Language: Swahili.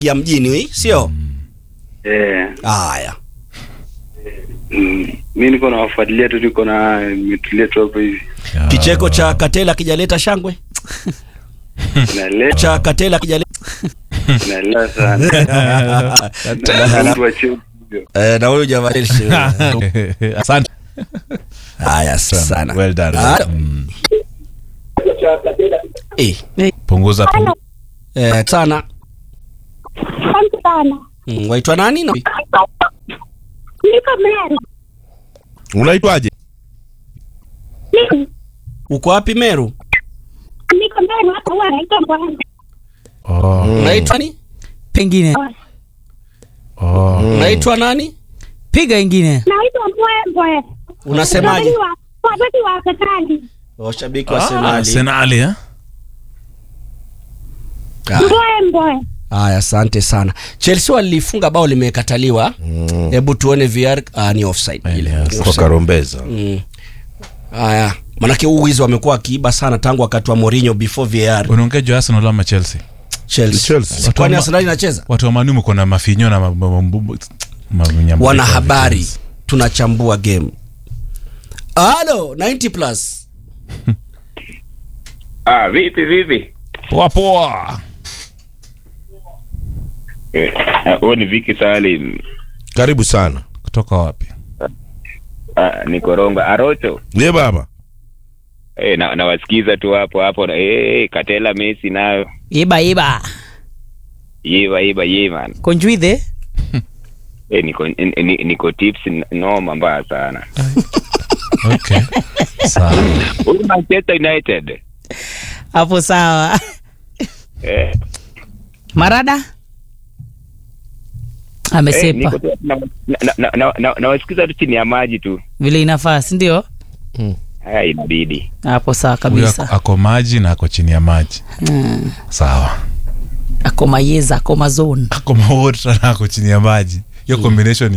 ya mjini sio? Eh, Haya. mm, mi niko nawafuatilia tu, niko na nimetulia tu hapo hivi, Kicheko cha Katela kijaleta shangwe naleta cha Katela kijaleta naleta sana Na mtu wa cheo hivyo. eh, na huyu jamaa Asante haya sana. Well done. Ah, Mm. eh, Punguza punguza. eh, sana. Asante sana. Mm, waitwa nani? na- Niko Meru. Unaitwaje? Niko- Uko wapi Meru? Niko Meru hapa huwa naitwa Bwana. Oh, Unaitwa nani? pengine oh. Unaitwa nani? piga ingine Naitwa Mbwembwe. Unasemaje? Waziri wa- Waziri wa serikali. Washabiki wa Ah, Arsenali. Arsenali, eh? Ah, Mbwembwe. Haya, asante sana. Chelsea walifunga bao limekataliwa. Hebu tuone VR ah, ni offside Eh, ile. ni Ni offside. Kwa offside. Karombeza. Mm. Haya, manake huu wizi wamekuwa wakiiba sana tangu wakati wa Mourinho before VAR. unaongea juu ya Arsenal ama Chelsea Chelsea. Chelsea. Si Kwani Watu wa- Arsenal inacheza? watu wa Manu mko na mafinyo na ma- ma- ma- ma- manyambuliko Wana ya habari, vitenzi. tunachambua game. Halo, 90 plus. Ah, vipi vipi? poa poa Eh, Huo ni Viki Salim. Karibu sana. kutoka wapi Ah, ni Koronga Arocho. Ndiye baba. Eh, na nawasikiza tu hapo hapo. na- Eh, Katela Messi nayo. iba iba Yiva yiva yiva man. konjuithe Eh, niko ni- ni- niko tips n- noma mbaya sana. okay sawa Huyu Manchester United. hapo sawa Eh, marada eh, amesepa niko tu na- na- na- na- na- nawasikiza tu chini ya maji tu. vile inafaa si ndio Haya inabidi. hapo sawa huyo ako, kabisa ako maji na ako chini ya maji mm. sawa ako mayeza ako mazone ako maota na ako chini ya maji hiyo combination